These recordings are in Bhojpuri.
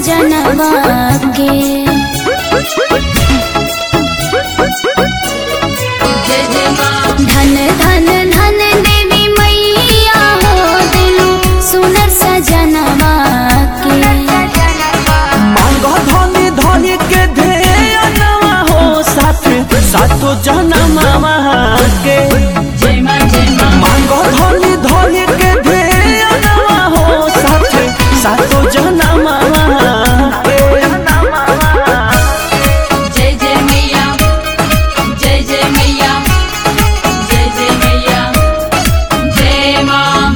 सजनवा के जय जय माँ धन धन धन देवी मैया हो दिलु सुनर सजनवा के मांगो धनी धनी के ध्यानवा हो साथ सातो जनमवा के जय माँ जय माँ मांगो धनी धनी के ध्यानवा हो साथ सातो जनमवा के जय जय मैया जय जय मैया जय जय मैया जय माँ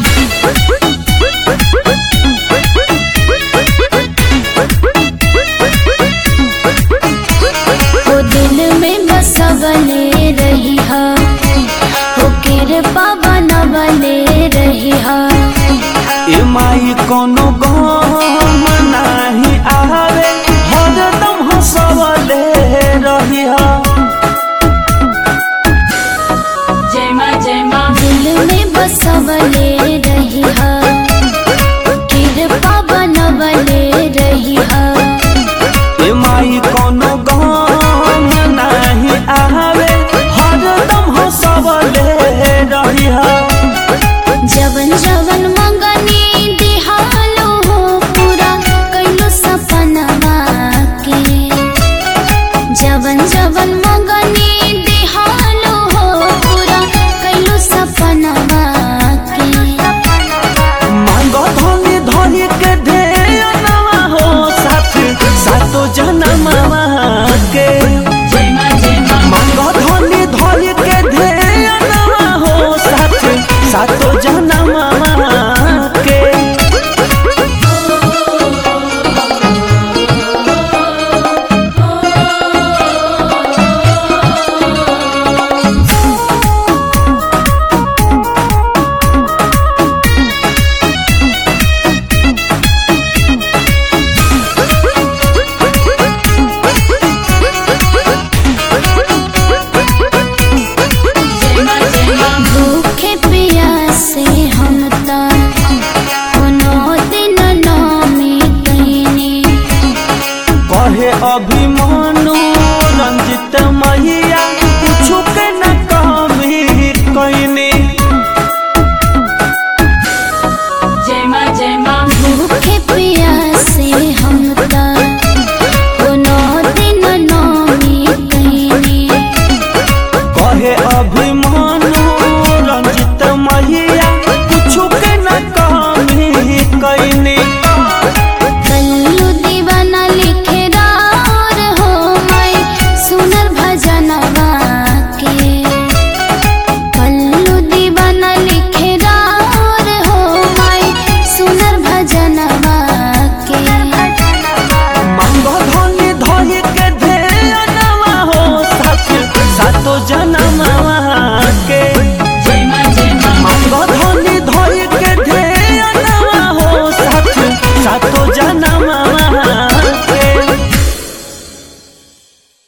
हो दिल में बसवले रही हा हो कृपा बनवले रही हा ए माई कोनो गम नाही आवे हरदम हंसवले रहिया जय माँ जय माँ दिल में बसवले रही हा कृपा बनवले रही हा ए माई कोनो गम नाही आवे हरदम हंसवले रहिया जवन जवन मंगनी दिहालो हो पूरा कैलो सपनवा के जवन जवन मंगनी दिहालो हो पूरा कैलो सपनवा के मांगो धनी धनी के ध्यानवा हो साथ सातो जनमवा के जय माँ जय माँ मांगो धनी धनी के ध्यानवा हो साथ सातो जनमवा के जय माँ जय माँ भूखे प्यासे हम ता कोनो दिन नामी कैनी कहे अभिमानु रंजित मही